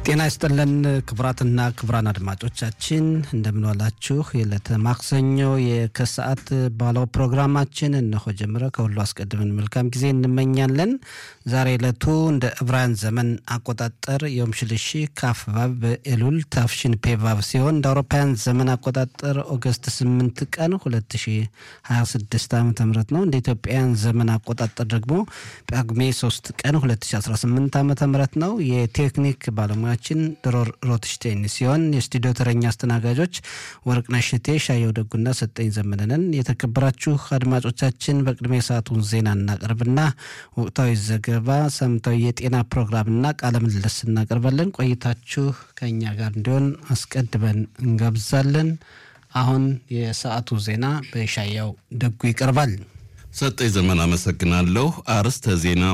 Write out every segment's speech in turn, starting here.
ጤና ይስጥልን ክቡራትና ክቡራን አድማጮቻችን እንደምንዋላችሁ። የዕለተ ማክሰኞ የከሰዓት ባለው ፕሮግራማችን እነሆ ጀምረ። ከሁሉ አስቀድመን መልካም ጊዜ እንመኛለን። ዛሬ ዕለቱ እንደ ዕብራውያን ዘመን አቆጣጠር ዮም ሽልሺ ካፍባብ በኤሉል ታፍሽን ፔቫብ ሲሆን እንደ አውሮፓውያን ዘመን አቆጣጠር ኦገስት 8 ቀን 2026 ዓ ም ነው። እንደ ኢትዮጵያውያን ዘመን አቆጣጠር ደግሞ ጳጉሜ 3 ቀን 2018 ዓ ም ነው። የቴክኒክ ባለሙያችን ድሮር ሮትሽቴን ሲሆን የስቱዲዮ ተረኛ አስተናጋጆች ወርቅነሽ እቴ፣ ሻየው ደጉና ሰጠኝ ዘመነንን። የተከበራችሁ አድማጮቻችን በቅድሚያ የሰዓቱን ዜና እናቀርብና ወቅታዊ ዘገባ፣ ሳምንታዊ የጤና ፕሮግራምና ቃለ ምልልስ እናቀርባለን። ቆይታችሁ ከእኛ ጋር እንዲሆን አስቀድመን እንጋብዛለን። አሁን የሰዓቱ ዜና በሻያው ደጉ ይቀርባል። ሰጠኝ ዘመን አመሰግናለሁ። አርዕስተ ዜና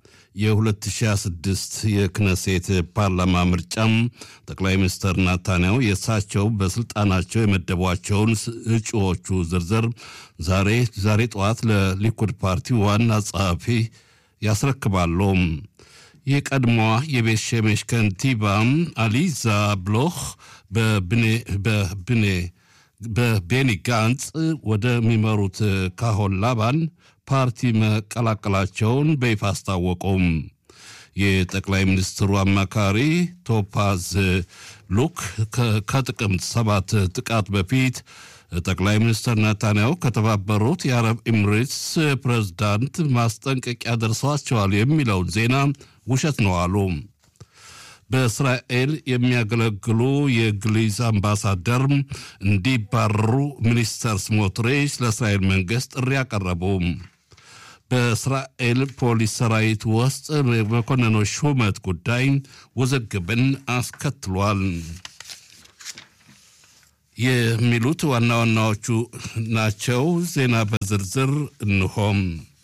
የ2026 የክነሴት ፓርላማ ምርጫም ጠቅላይ ሚኒስትር ናታንያሁ የእሳቸው በስልጣናቸው የመደቧቸውን እጩዎቹ ዝርዝር ዛሬ ዛሬ ጠዋት ለሊኩድ ፓርቲ ዋና ጸሐፊ ያስረክባሉ። የቀድሞዋ የቤት ሸሜሽ ከንቲባ አሊዛ ብሎህ በብኔ በቤኒ ጋንጽ ወደሚመሩት ካሆን ላባን ፓርቲ መቀላቀላቸውን በይፋ አስታወቁም። የጠቅላይ ሚኒስትሩ አማካሪ ቶፓዝ ሉክ ከጥቅምት ሰባት ጥቃት በፊት ጠቅላይ ሚኒስትር ናታንያሁ ከተባበሩት የአረብ ኤሚሬትስ ፕሬዝዳንት ማስጠንቀቂያ ደርሰዋቸዋል የሚለውን ዜና ውሸት ነው አሉ። በእስራኤል የሚያገለግሉ የእንግሊዝ አምባሳደር እንዲባረሩ ሚኒስተር ስሞትሪች ለእስራኤል መንግስት ጥሪ አቀረቡ። በእስራኤል ፖሊስ ሰራዊት ውስጥ መኮንኖች ሹመት ጉዳይ ውዝግብን አስከትሏል። የሚሉት ዋና ዋናዎቹ ናቸው። ዜና በዝርዝር እንሆም።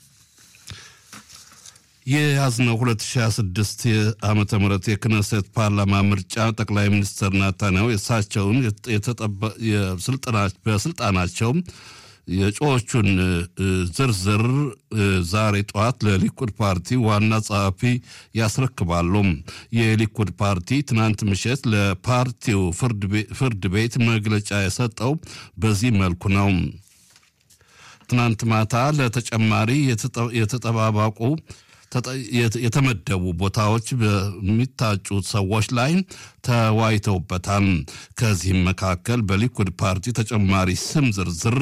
የያዝነው 2026 ዓመተ ምህረት የክነሴት ፓርላማ ምርጫ ጠቅላይ ሚኒስትር ናታንያሁ የእሳቸውን በስልጣናቸው የእጩዎቹን ዝርዝር ዛሬ ጠዋት ለሊኩድ ፓርቲ ዋና ጸሐፊ ያስረክባሉ። የሊኩድ ፓርቲ ትናንት ምሽት ለፓርቲው ፍርድ ቤት መግለጫ የሰጠው በዚህ መልኩ ነው። ትናንት ማታ ለተጨማሪ የተጠባባቁ የተመደቡ ቦታዎች በሚታጩት ሰዎች ላይ ተወያይተውበታል። ከዚህም መካከል በሊኩድ ፓርቲ ተጨማሪ ስም ዝርዝር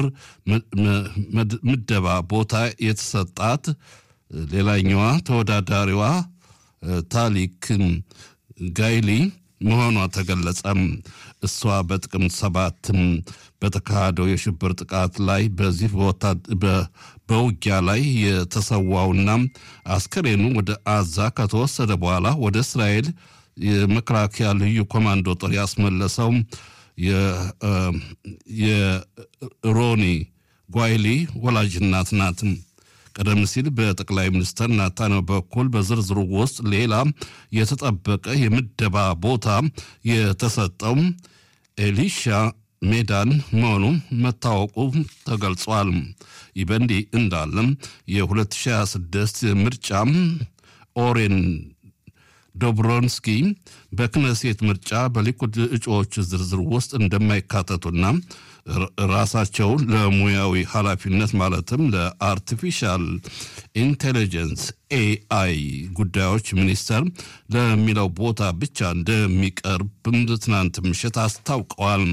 ምደባ ቦታ የተሰጣት ሌላኛዋ ተወዳዳሪዋ ታሊክ ጋይሊ መሆኗ ተገለጸ። እሷ በጥቅምት ሰባትም በተካሄደው የሽብር ጥቃት ላይ በዚህ በውጊያ ላይ የተሰዋውና አስከሬኑ ወደ አዛ ከተወሰደ በኋላ ወደ እስራኤል የመከላከያ ልዩ ኮማንዶ ጦር ያስመለሰው የሮኒ ጓይሊ ወላጅ እናት ናት። ቀደም ሲል በጠቅላይ ሚኒስትር ናታንያሁ በኩል በዝርዝሩ ውስጥ ሌላ የተጠበቀ የምደባ ቦታ የተሰጠው ኤሊሻ ሜዳን መሆኑ መታወቁ ተገልጿል። ይህ በእንዲህ እንዳለም የ2026 ምርጫ ኦሬን ዶብሮንስኪ በክነሴት ምርጫ በሊኩድ እጩዎች ዝርዝር ውስጥ እንደማይካተቱና ራሳቸውን ለሙያዊ ኃላፊነት ማለትም ለአርቲፊሻል ኢንቴሊጀንስ ኤአይ ጉዳዮች ሚኒስቴር ለሚለው ቦታ ብቻ እንደሚቀርብም ትናንት ምሽት አስታውቀዋል።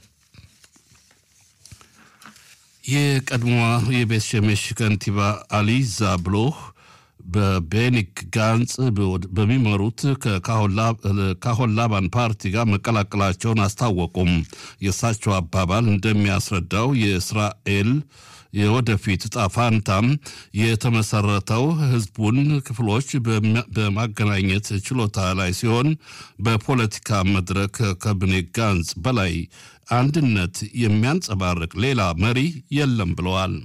የቀድሞዋ የቤት ሸሜሽ ከንቲባ አሊዛ ብሎህ በቤኒክ ጋንጽ በሚመሩት ከካሆን ላባን ፓርቲ ጋር መቀላቀላቸውን አስታወቁም። የእሳቸው አባባል እንደሚያስረዳው የእስራኤል የወደፊት ዕጣ ፋንታም የተመሰረተው ህዝቡን ክፍሎች በማገናኘት ችሎታ ላይ ሲሆን በፖለቲካ መድረክ ከብኔ ጋንጽ በላይ አንድነት የሚያንጸባርቅ ሌላ መሪ የለም ብለዋል።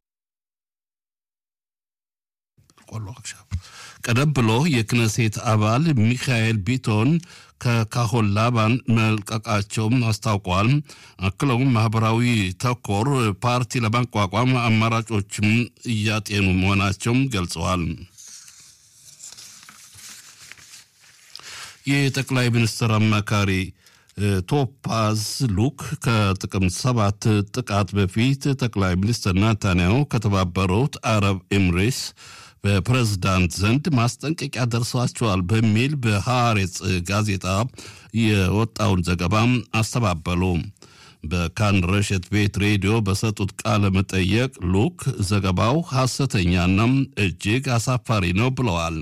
ቀደም ብሎ የክነሴት አባል ሚካኤል ቢቶን ከካሆን ላባን መልቀቃቸውም አስታውቀዋል። አክለውም ማህበራዊ ተኮር ፓርቲ ለማቋቋም አማራጮችም እያጤኑ መሆናቸውም ገልጸዋል። የጠቅላይ ሚኒስትር አማካሪ ቶፓዝ ሉክ ከጥቅምት ሰባት ጥቃት በፊት ጠቅላይ ሚኒስትር ናታንያሁ ከተባበሩት አረብ ኤምሬትስ በፕሬዝዳንት ዘንድ ማስጠንቀቂያ ደርሷቸዋል በሚል በሐሬጽ ጋዜጣ የወጣውን ዘገባ አስተባበሉ። በካን ረሸት ቤት ሬዲዮ በሰጡት ቃለ መጠየቅ ሉክ ዘገባው ሐሰተኛና እጅግ አሳፋሪ ነው ብለዋል።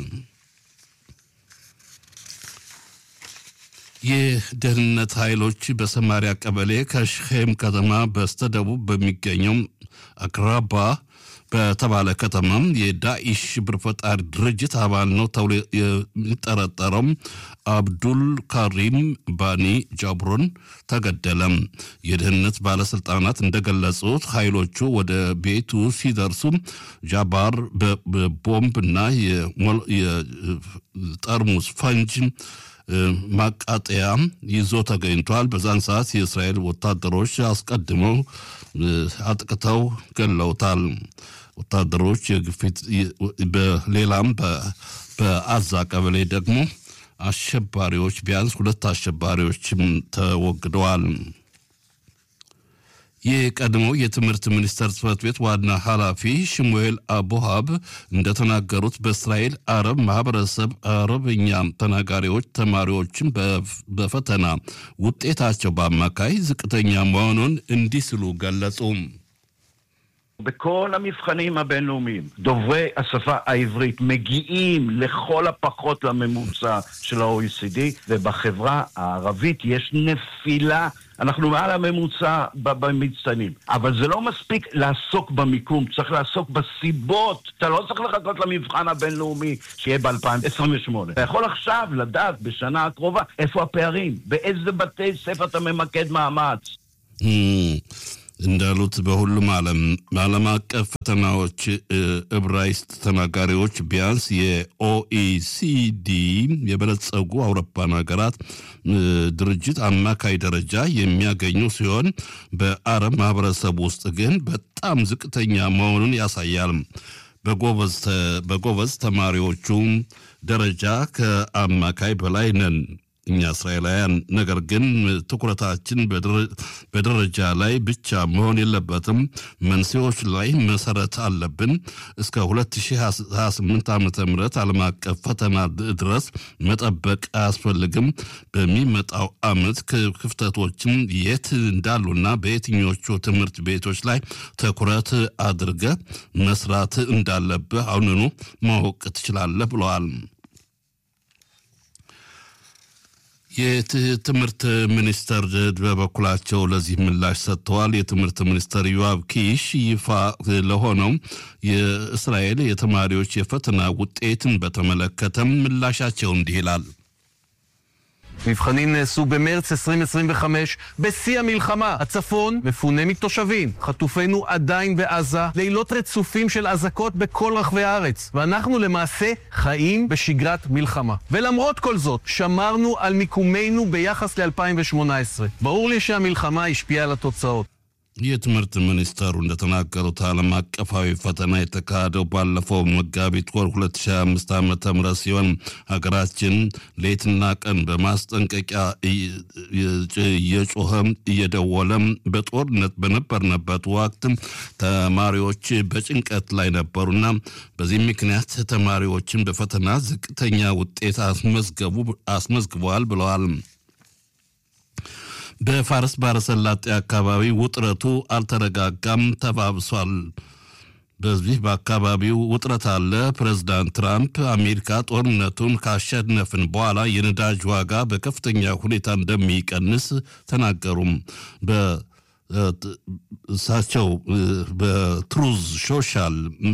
የደህንነት ኃይሎች በሰማሪያ ቀበሌ ከሽኼም ከተማ በስተደቡብ በሚገኘው አክራባ በተባለ ከተማ የዳኢሽ ሽብር ፈጣሪ ድርጅት አባል ነው ተብሎ የሚጠረጠረው አብዱል ካሪም ባኒ ጃብሮን ተገደለም። የደህንነት ባለስልጣናት እንደገለጹት ኃይሎቹ ወደ ቤቱ ሲደርሱ ጃባር በቦምብና የጠርሙስ ፈንጅ ማቃጠያ ይዞ ተገኝቷል። በዛን ሰዓት የእስራኤል ወታደሮች አስቀድመው አጥቅተው ገለውታል። ወታደሮች የግፊት በሌላም በአዛ ቀበሌ ደግሞ አሸባሪዎች ቢያንስ ሁለት አሸባሪዎችም ተወግደዋል። የቀድሞው የትምህርት ሚኒስቴር ጽሕፈት ቤት ዋና ኃላፊ ሽሙኤል አቡሃብ እንደተናገሩት በእስራኤል አረብ ማህበረሰብ አረብኛ ተናጋሪዎች ተማሪዎችን በፈተና ውጤታቸው በአማካይ ዝቅተኛ መሆኑን እንዲህ ሲሉ ገለጹ። בכל המבחנים הבינלאומיים, דוברי השפה העברית מגיעים לכל הפחות לממוצע של ה-OECD, ובחברה הערבית יש נפילה. אנחנו מעל הממוצע במצטיינים. אבל זה לא מספיק לעסוק במיקום, צריך לעסוק בסיבות. אתה לא צריך לחכות למבחן הבינלאומי שיהיה ב-2028. אתה יכול עכשיו לדעת בשנה הקרובה איפה הפערים, באיזה בתי ספר אתה ממקד מאמץ. እንዳሉት በሁሉም ዓለም ዓለም አቀፍ ፈተናዎች ዕብራይስጥ ተናጋሪዎች ቢያንስ የኦኢሲዲ የበለጸጉ አውሮፓን ሀገራት ድርጅት አማካይ ደረጃ የሚያገኙ ሲሆን በአረብ ማህበረሰብ ውስጥ ግን በጣም ዝቅተኛ መሆኑን ያሳያል። በጎበዝ ተማሪዎቹ ደረጃ ከአማካይ በላይ ነን እኛ እስራኤላውያን። ነገር ግን ትኩረታችን በደረጃ ላይ ብቻ መሆን የለበትም፣ መንስኤዎች ላይ መሰረት አለብን። እስከ 2028 ዓ ም ዓለም አቀፍ ፈተና ድረስ መጠበቅ አያስፈልግም። በሚመጣው ዓመት ክፍተቶችን የት እንዳሉና በየትኞቹ ትምህርት ቤቶች ላይ ትኩረት አድርገ መስራት እንዳለብህ አሁንኑ ማወቅ ትችላለህ ብለዋል። የትምህርት ሚኒስተር በበኩላቸው ለዚህ ምላሽ ሰጥተዋል። የትምህርት ሚኒስተር ዮአብ ኪሽ ይፋ ለሆነው የእስራኤል የተማሪዎች የፈተና ውጤትን በተመለከተም ምላሻቸው እንዲህ ይላል። מבחנים נעשו במרץ 2025 בשיא המלחמה. הצפון מפונה מתושבים. חטופינו עדיין בעזה, לילות רצופים של אזעקות בכל רחבי הארץ. ואנחנו למעשה חיים בשגרת מלחמה. ולמרות כל זאת, שמרנו על מיקומנו ביחס ל-2018. ברור לי שהמלחמה השפיעה על התוצאות. የትምህርት ሚኒስተሩ እንደተናገሩት ዓለም አቀፋዊ ፈተና የተካሄደው ባለፈው መጋቢት ወር 2025 ዓ ም ሲሆን ሀገራችን ሌትና ቀን በማስጠንቀቂያ እየጮኸም እየደወለም በጦርነት በነበርንበት ወቅት ተማሪዎች በጭንቀት ላይ ነበሩና በዚህ ምክንያት ተማሪዎችን በፈተና ዝቅተኛ ውጤት አስመዝግበዋል ብለዋል። በፋርስ ባሕረ ሰላጤ አካባቢ ውጥረቱ አልተረጋጋም፣ ተባብሷል። በዚህ በአካባቢው ውጥረት አለ። ፕሬዝዳንት ትራምፕ አሜሪካ ጦርነቱን ካሸነፍን በኋላ የነዳጅ ዋጋ በከፍተኛ ሁኔታ እንደሚቀንስ ተናገሩም። እሳቸው በትሩዝ ሶሻል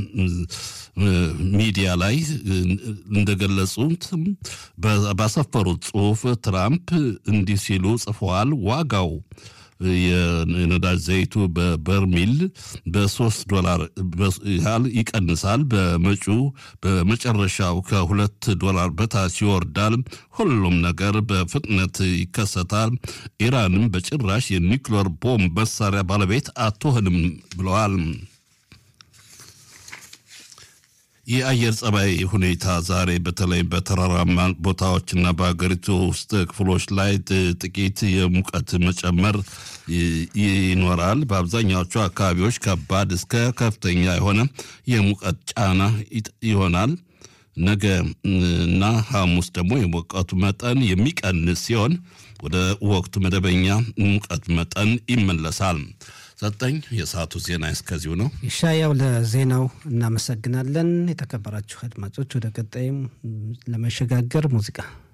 ሚዲያ ላይ እንደገለጹት ባሰፈሩት ጽሑፍ ትራምፕ እንዲህ ሲሉ ጽፈዋል። ዋጋው የነዳጅ ዘይቱ በበርሚል በሶስት ዶላር ያህል ይቀንሳል። በመጪው በመጨረሻው ከሁለት ዶላር በታች ይወርዳል። ሁሉም ነገር በፍጥነት ይከሰታል። ኢራንም በጭራሽ የኒውክሌር ቦምብ መሳሪያ ባለቤት አትሆንም ብለዋል። የአየር ጸባይ ሁኔታ ዛሬ በተለይ በተራራማ ቦታዎችና በሀገሪቱ ውስጥ ክፍሎች ላይ ጥቂት የሙቀት መጨመር ይኖራል። በአብዛኛዎቹ አካባቢዎች ከባድ እስከ ከፍተኛ የሆነ የሙቀት ጫና ይሆናል። ነገ እና ሐሙስ ደግሞ የሙቀቱ መጠን የሚቀንስ ሲሆን ወደ ወቅቱ መደበኛ ሙቀት መጠን ይመለሳል። ሰጠኝ የሰዓቱ ዜና እስከዚሁ ነው። ይሻያው ለዜናው እናመሰግናለን። የተከበራችሁ አድማጮች ወደ ቀጣይም ለመሸጋገር ሙዚቃ